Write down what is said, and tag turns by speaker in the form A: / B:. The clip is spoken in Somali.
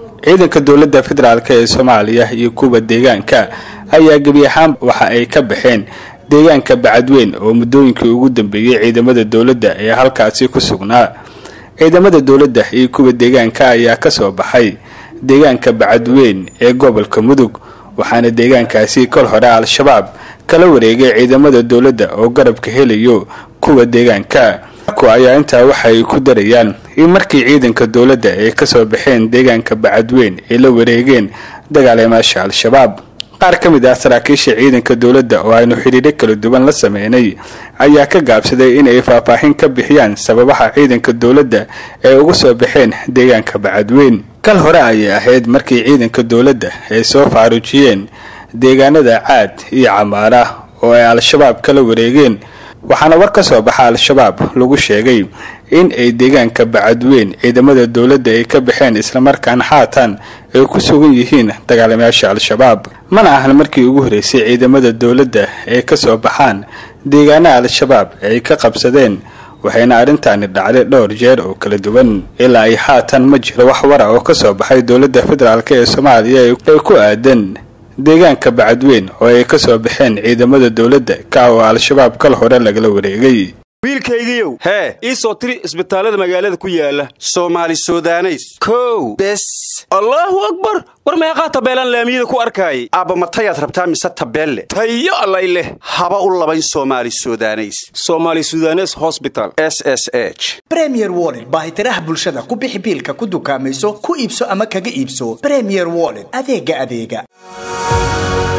A: ciidanka dowladda federaalk ee soomaaliya iyo kuwa deegaanka ayaa gebi ahaan waxa ay ka baxeen deegaanka bacadweyn oo muddooyinkii ugu dambeeyey ciidamada dowladda ee halkaasi ku sugnaa ciidamada dowladda iyo kuwa deegaanka ayaa kasoo baxay deegaanka bacadweyn ee gobolka mudug waxaana deegaankaasi kol hore al-shabaab kala wareegay ciidamada dowladda oo garabka helayo kuwa deegaanka ku ayaa intaa waxay ku darayaan in markii ciidanka dowladda ay kasoo baxeen deegaanka bacadweyn ay la wareegeen dagaaleemaasha al-shabaab qaar ka mid ah saraakiisha ciidanka dowladda oo aynu xidhiidho kala duwan la sameynay ayaa ka gaabsaday in ay faahfaahin ka bixiyaan sababaha ciidanka dowladda ay uga soo baxeen deegaanka bacadweyn kal hore ayay ahayd markii ciidanka dowladda ay soo faaruujiyeen deegaanada caad iyo camaara oo ay al-shabaab kala wareegeen waxaana war ka soo baxa al-shabaab lagu sheegay in ay deegaanka bacadweyn ciidamada dowladda ay ka baxeen islamarkaana haatan ay ku sugan yihiin dagaalamayaasha al-shabaab mana ahan markii ugu horreysay ciidamada dowladda ay kasoo baxaan deegaana al-shabaab ay ka qabsadeen waxayna arrintaani dhacday dhowr jeer oo kala duwan ilaa ay haatan ma jiro wax wara oo kasoo baxay dowladda federaalk ee soomaaliya ee ku aadan deegaanka bacadweyn oo ay kasoo baxeen ciidamada dowladda ka oo al-shabaab kal hore lagala wareegay
B: wiilkaygiiow hee ii soo tiri isbitaallada magaalada ku yaala soomaali sudaneys kow bes allaahu akbar war meeqaa tabeelaan laamiyada ku arkaayay aabba matayaad rabtaa mise tabeelle tayo allay leh haba u labayn soomaali sudaneys soomaali sudanes hosbital s s h
C: bremier wollet baahitiraha bulshada ku bixi biilka ku dukaamayso ku iibso ama kaga iibso bremier wollet adeega adeega